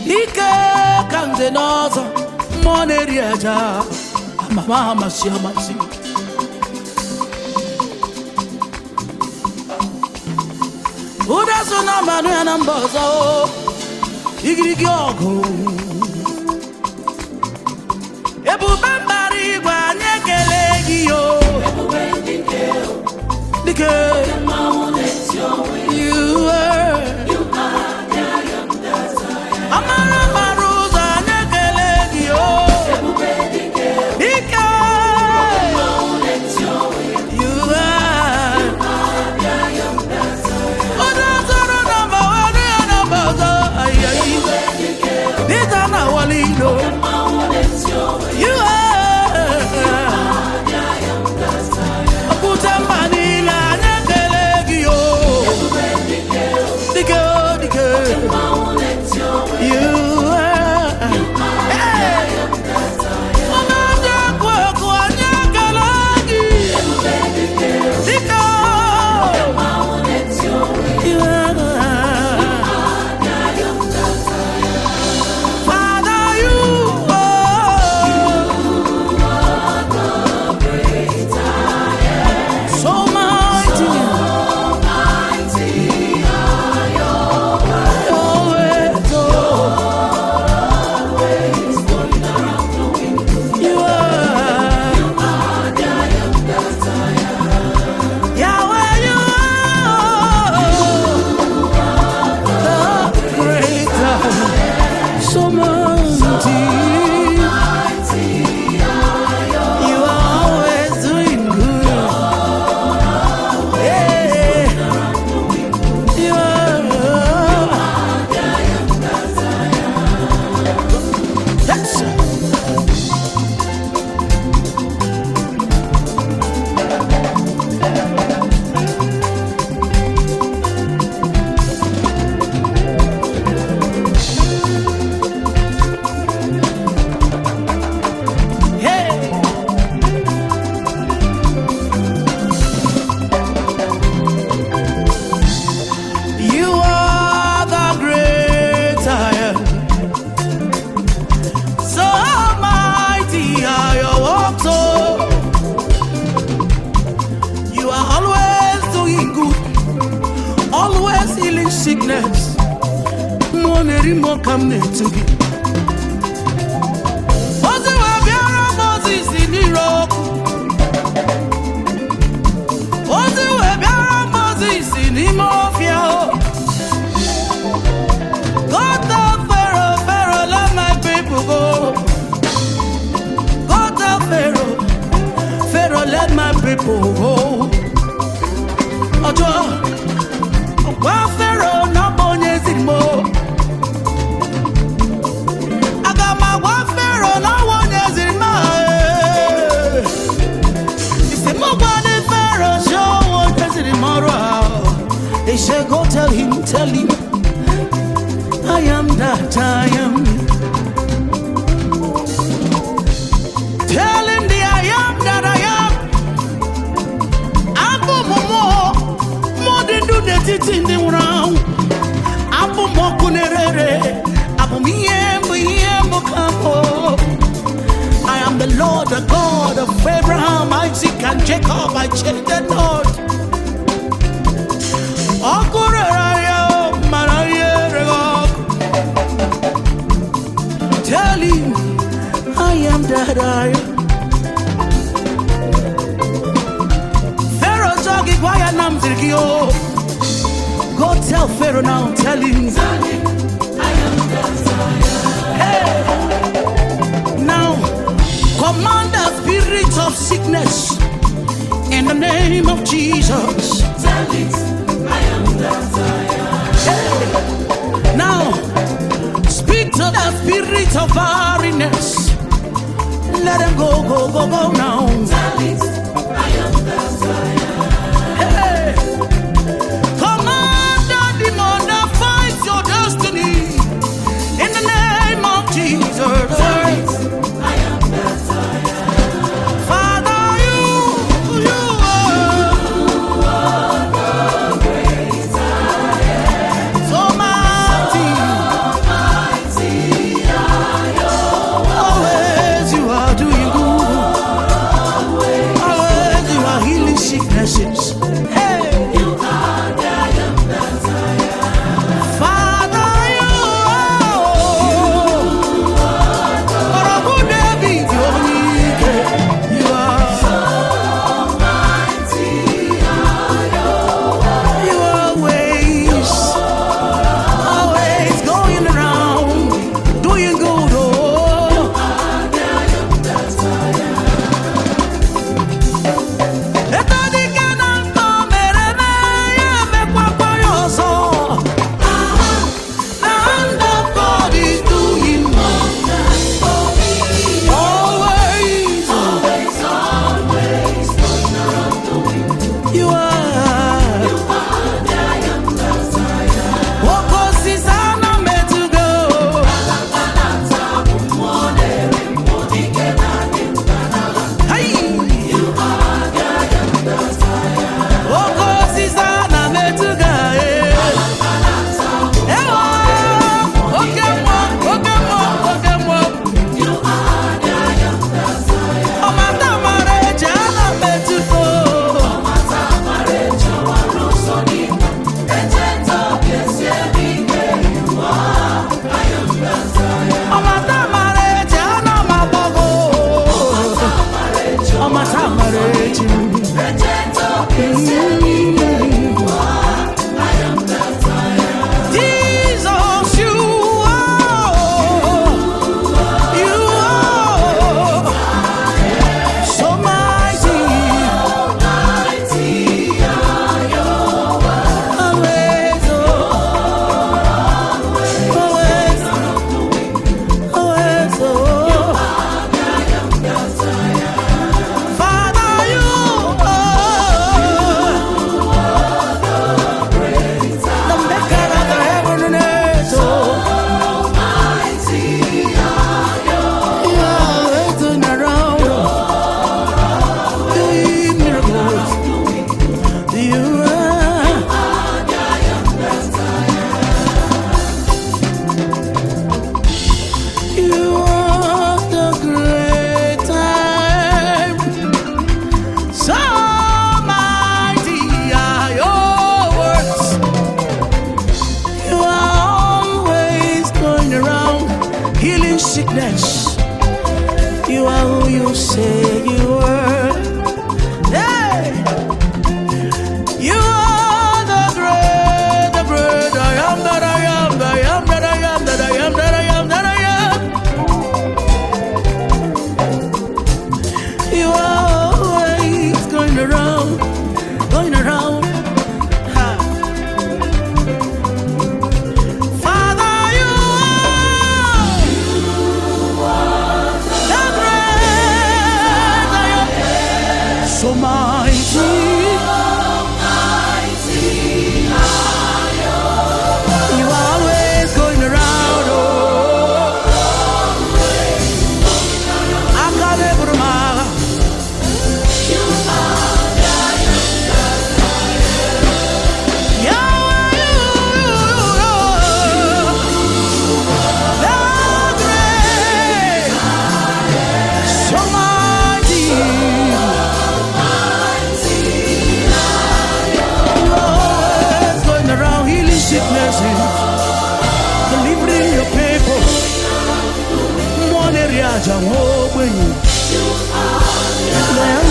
ike ka nze n'ọzọ mmụọ na-eri aja amama amasị amasị ụda so na mmanụ ya na mba ọzọ igirigi ọgụ ebube mbara igwe anyị ekele gị yo dike you were amara mara ụzọ anyị ekele gị yo dike you were onye zọrọ nọmba onye ya nọmba ọzọ ayayi dịta na wali ilo you are okwute mba niile anyị ekele gị yo dike dike you are Hey! onye ndị ekwu ekwu anyị ekele gị dike you are Father, you are so mighty. Always, oh. You are. Yahweh, you are the great I so mighty. You are always doing good. Yeah. You are. That's Hey. You are the great I am. So mighty are your works, oh. You are always doing good, always healing sickness. Money more come near to you. Ozi wee bịara Moses n'ire ọkụ. Ozi wee bịara Moses n'ime ọfịa o. Go tell Pharaoh, Pharaoh, let my people go. Go tell Pharaoh, Pharaoh, let my people go. Ọjọ́ gwa Pharaoh na ọ bụ onye ziri m o. Aga m agwa Pharaoh na ọ bụ onye ziri m a. Isi m gwa ndị Pharaoh sị ọ bụ onye ziri m ọrụ a. They say go tell him, tell him. I am that I am. Tell him the I am that I am. Abụ m mmụọ, mmụọ dị ndụ n'etiti ndị nwụrụ anwụ. Abụ m ọkụ na-ere abụ m ihe mbụ ihe mbụ ka mbụ. I am the Lord, the God of Abraham, Isaac, and Jacob. I change the Lord. Ọkụ rere ya, mara ihe rere ọkụ. Tell him I am that I am. Pharaoh talk it why I am zirgi o. Go tell Pharaoh now, tell him. Hey. Now command the spirit of sickness in the name of Jesus. Hey. Now speak to the spirit of barrenness. Let them go, go, go, go now. Hey. Command the demon that fights your destiny in the name of Jesus. Father, you, you are so mighty. healing sickness. You are who you say you are. Hey! You are the great, the great I am that I am, that I am that I am, that I am that I am, that I am. You are always going around, going around. Ha. Father, you are the great I am. So mighty. You are always going around, oh. Akalebruma. Yahweh, you are the great, so mighty. always going around healing sicknesses, delivering your people. One area, Jehovah, you.